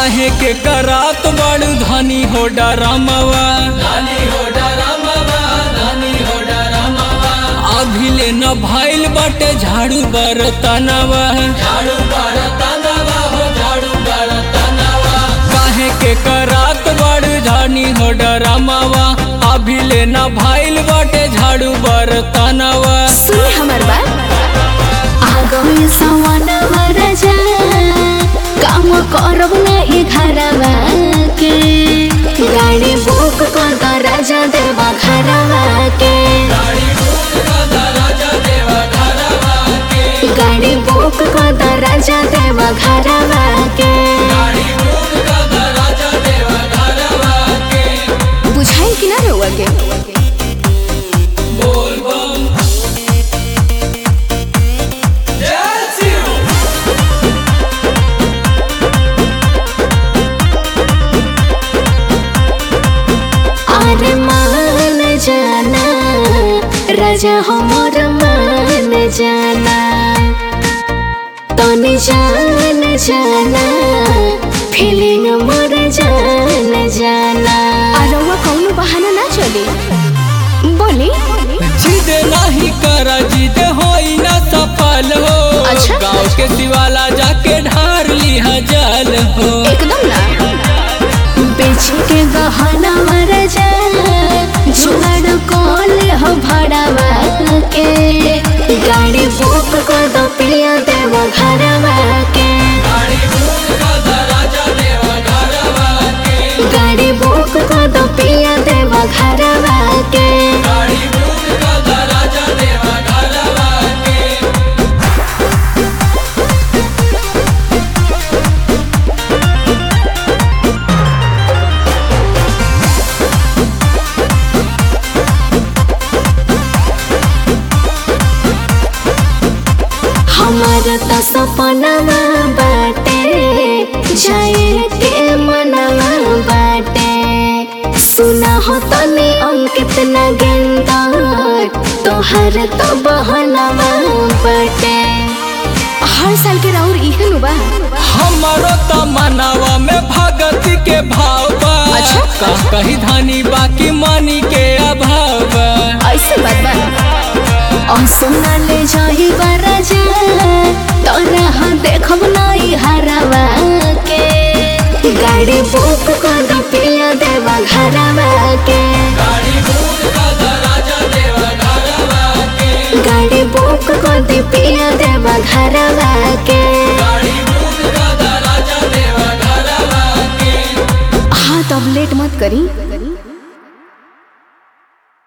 काहे के करात बड़ धनी हो डरमवा अभी ले न भइल बटे झाड़ू बरतनवा काहे के करात बड़ धनी हो डरमवा अभी ले न भइल बटे झाड़ू बरतनवा सुनी हमर बात आगो सवनवा राजा काम करब ना ई घरवा के गाड़ी बुक कर द राजा देवा घरवा के गाड़ी बुक कर द राजा देवा घरवा के बुझाई कि ना रहुआ के अरे मान जाना राजा हमर मान जाना तनी जान जाना फीलिंग मोर जान जाना अरवा कौनो बहाना ना चली बोली जिद नहीं कर जिद होई ना सफल हो अच्छा। गाँव के शिवाला जाके ढार लिहा जल हो एकदम ना बेच के गहना मर जा जुगाड़ कॉल हो भाड़ावा के गाड़ी बुक कर दो पिया देव घरवा के गाड़ी बुक कर दो पिया देव घरवा के हमार त सपनावा बाटे जाए के मनवा बाटे सुना हो तने अंकित न गेंदा तोहर तो बहनवा बाटे हर साल के राउर इहे नु बा हमारो त मनावा में भगत के भाव बा अच्छा। का कही धानी बाकी मानी के अभाव बा ऐसे बात बा और सोना ले जाही राजा तोरा हाँ देखब नई हरवा के गाड़ी बुक कर दो पिया देवा घरवा के गाड़ी बुक कर दे पिया देवा घरवा के हाँ तब लेट मत करी